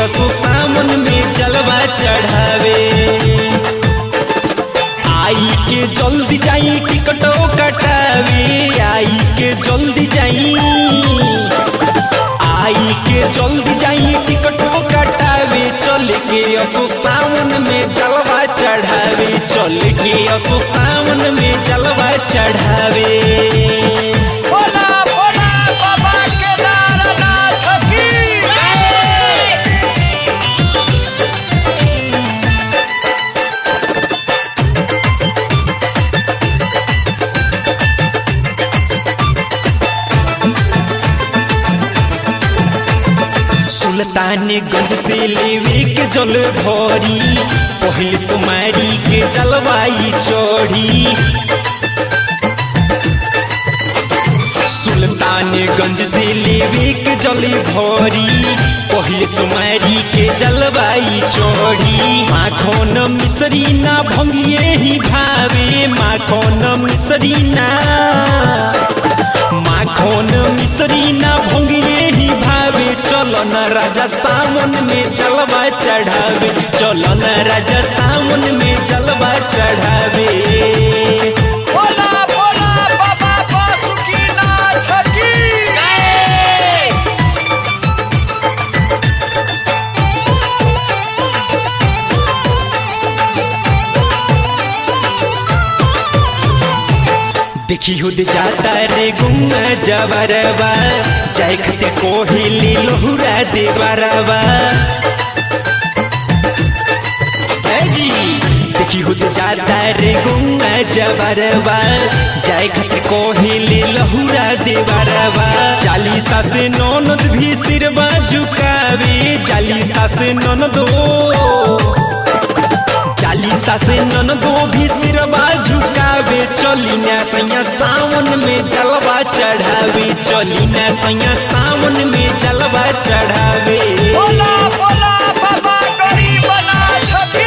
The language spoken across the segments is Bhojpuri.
असो सावन में जलवा चढ़ावे आई के जल्दी जाई टिकटो कटावे आई के जल्दी जाई आई के जल्दी जाई टिकटो कटावे चल के असो सावन में जलवा चढ़ावे चल के असो सावन में जलवा चढ़ावे बोला बोला बाबा केदारनाथ की सुल्तानगंज से लेवे के जल भरी पहले सुमारी के जलवाई चढ़ी सुल्तानगंज से लेवे के जल भरी पहले सुमारी के जलवाई चढ़ी माखन मिसरी ना भंगिए ही भावे माखन मिसरी ना माखन मिसरी ना भंगिए ही भावे चलो न राजा सावन में जलवा चढ़ावे चलो न राजा सावन में जलवा चढ़ावे बोला बोला बाबा बासुकीनाथ की देखी हुद जाता रे गुंगा जबरबा जाय खते कोहिली लोहुरा देवरबा ए जी देखी हुद जाता रे गुंगा जबरबा जाय खते कोहिली लोहुरा देवरबा चालीसा से ननद भी सिरबा झुकावे चालीसा से ननदो चालीसा से ननदो भी सिरवा झुकावे चली ना सैया सावन में जलवा चढ़ावे चली ना सैया सावन में जलवा चढ़ावे बोला बोला बाबा गरीबनाथ की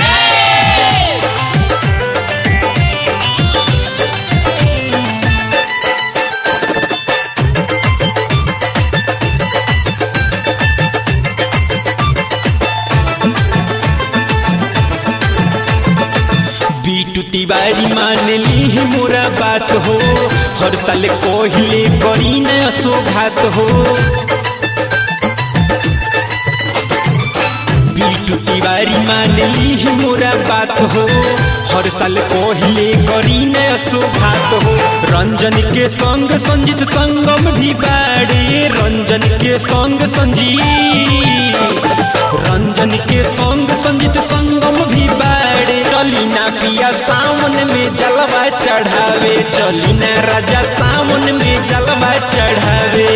बीटू तिवारी मान ली मोरा बात हो हर साल कोहिले करी न सौभात हो बीटू तिवारी मान ली मोरा बात हो हर साल कोहिले करी न सौभात हो रंजन के संग संजीत संगम भी बाड़े रंजन के संग संजीत रंजन के संग संजीत संगम भी बाड़े चलीना पिया सावन में जलवा चढ़ावे चलीना राजा सावन में जलवा चढ़ावे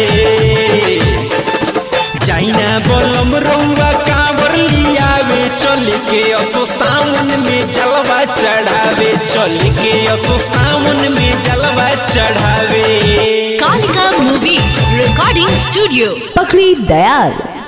जाइना बोलम रउआ कांवर लियावे चल के असो सावन में जलवा चढ़ावे चल के असो सावन में जलवा चढ़ावे Kalika Movie Recording Studio. पकड़ी दयाल